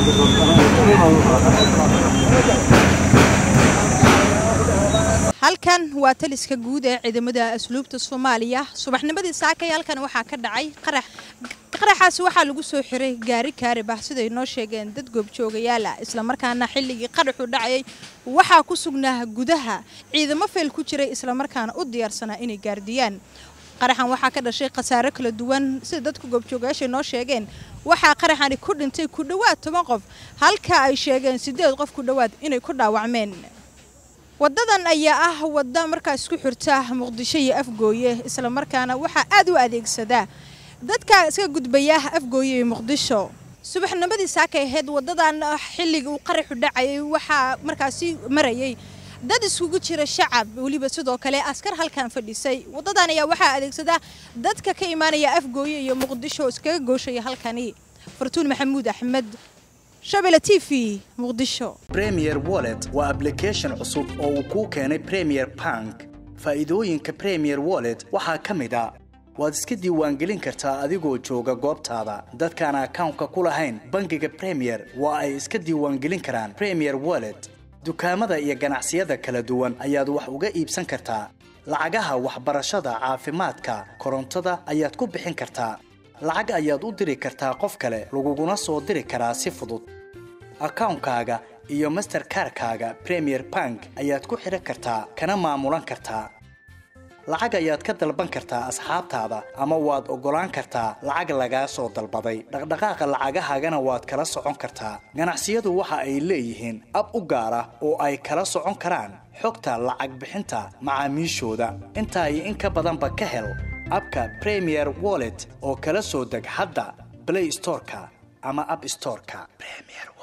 halkan waa taliska guud ee ciidamada asluubta soomaaliya subaxnimadii saakay halkan waxaa ka dhacay qarax qaraxaasi waxaa lagu soo xiray gaari kaarib ah siday noo sheegeen dad goobjoogayaal ah islamarkaana xilligii qaraxu dhacayay waxaa ku sugnaa gudaha ciidamo feel ku jiray islamarkaana u diyaarsanaa inay gaardiyaan qaraxan waxaa ka dhashay khasaare kala duwan sida dadka goobjoogayaashay noo sheegeen waxaa qaraxani ku dhintay ku dhowaad toban qof halka ay sheegeen siddeed qof ku dhowaad inay ku dhaawacmeen wadadan ayaa ah wadda markaas ku xirta muqdisho iyo afgooye islamarkaana waxaa aad u adeegsadaa dadka iska gudbaya afgooye iyo muqdisho subaxnimadii saakay ahayd wadadan xilligii uu qaraxu dhacayay waxaa markaasi marayay dad iskugu jira shacab weliba sidoo kale askar halkan fadhisay wadadan ayaa waxaa adeegsadaa dadka ka imaanaya afgooye iyo muqdisho iskaga gooshaya halkani fartuun maxamuud axmed shabele t v muqdisho premier wallet waa ablication cusub oo uu kuu keenay premier bank faa'iidooyinka premier wallet waxaa ka mid a waad iska diiwaangelin kartaa adigoo jooga goobtaada dadkaan akawnka ku lahayn bangiga premier waa ay iska diiwaangelin karaan premier wallet dukaamada iyo ganacsiyada kala duwan ayaad wax uga iibsan kartaa lacagaha waxbarashada caafimaadka korontada ayaad ku bixin kartaa lacag ayaad u diri kartaa qof kale laguguna soo diri karaa si fudud akawnkaaga iyo masterkarkaaga premier bank ayaad ku xidhan kartaa kana maamulan kartaa lacag ayaad ka dalban kartaa asxaabtaada ama waad oggolaan kartaa lacag lagaa soo dalbaday dhaqdhaqaaqa lacagahaagana waad kala socon kartaa ganacsiyadu waxa ay leeyihiin ab u gaar ah oo ay kala socon karaan xogta lacag bixinta macaamiishooda intaa iyo in ka badanba ka hel abka premier wallet oo kala soo deg hadda blay storeka ama ab storeka